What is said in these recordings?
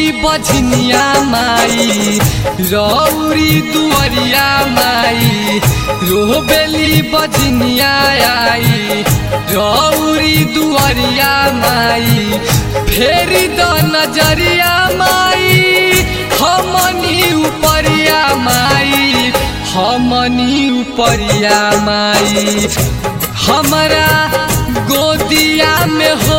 बझनिया माई रौरी दुअरिया माई रोबेली बझनिया आई रौरी दुअरिया माई फेरी द नजरिया माई हमनी उपरिया माई हमनी उपरिया माई हमरा गोदिया में हो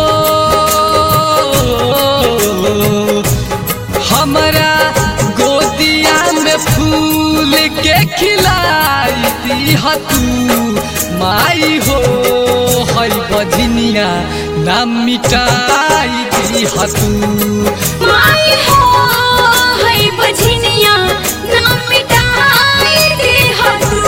हमरा गोदिया में फूल के खिलाई दी तू माई हो हई बझनिया नाम मिटाई दी तू माई हो हई बझनिया नाम मिटाई दे तू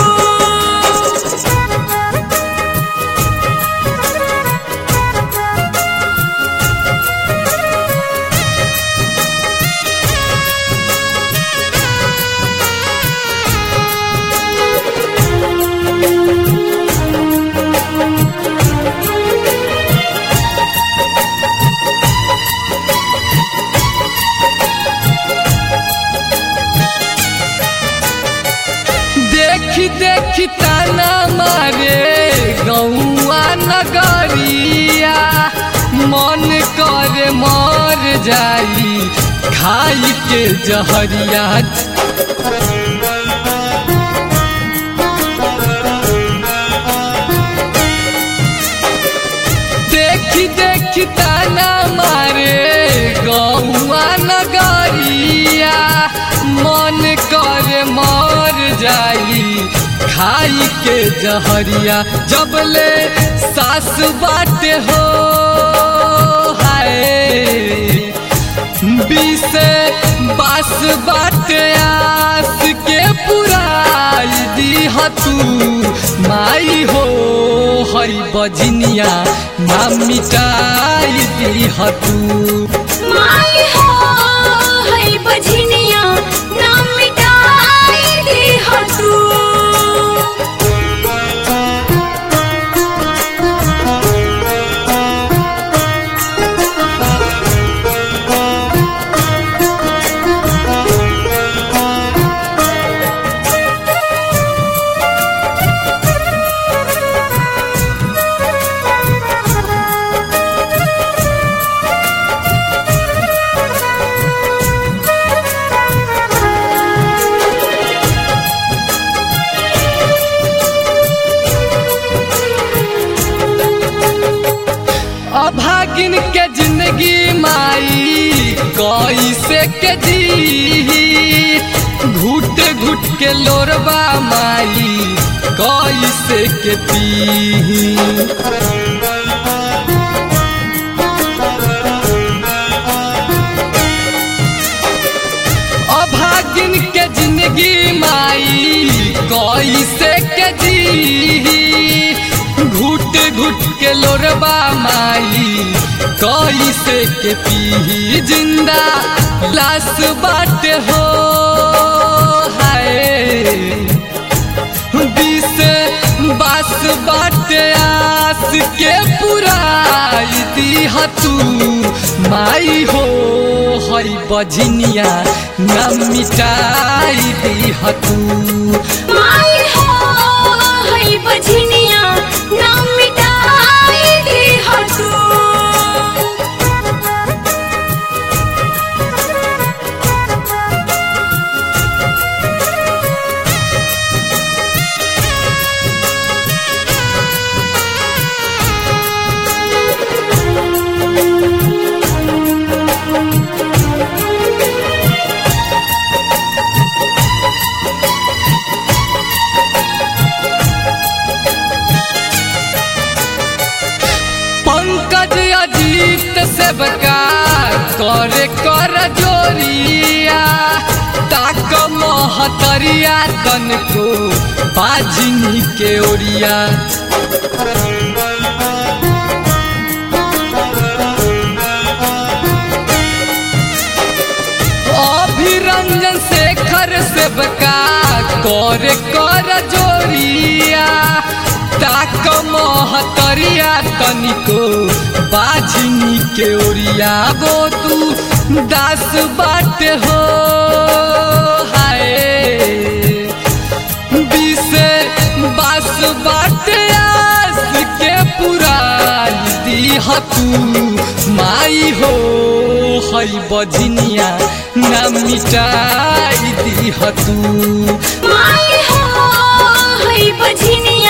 देखी देखी ताना मारे गौआ नगरिया मन करे मर जाई खाई के जहरिया देखी देखी ताना मारे गौआ नगरिया मन करे मर जाई खाई के जहरिया जबले सास बाटे हो हाय बीसे बास बाटे आस के पुराई दी तू माई हो हई बजनिया नाम मिटाई दी तू माई हो हई बझनिया नाम मिटाई दे तू अभागिन के जिंदगी माई कैसे के जी घुट घुट के लोरबा माई कैसे के पी अभागिन के जिंदगी माई कैसे के जी घुट घुट के लोरबा माई कैसे के पी जिंदा लाश बाट हो हाय बीस बास बाट आस के पुराई दी तू माई हो हई बझनिया न मिटाई दी तू माई हो हई बझनिया नाम मिटाई दे तू पंकज अजीत सेवका करे कर जोरिया ताक महतरिया तन को बाजिनी के ओरिया अभिरंजन शेखर सेवका करे कर जोरिया ताक महतरिया तनिको बाझिनी के ओरिया गो तू दास बाट हो हाय बीसे बास बाट आस के पुरान दीह तू माई हो हई बजनिया ना मिटाई दीह तू माई हो है बझनिया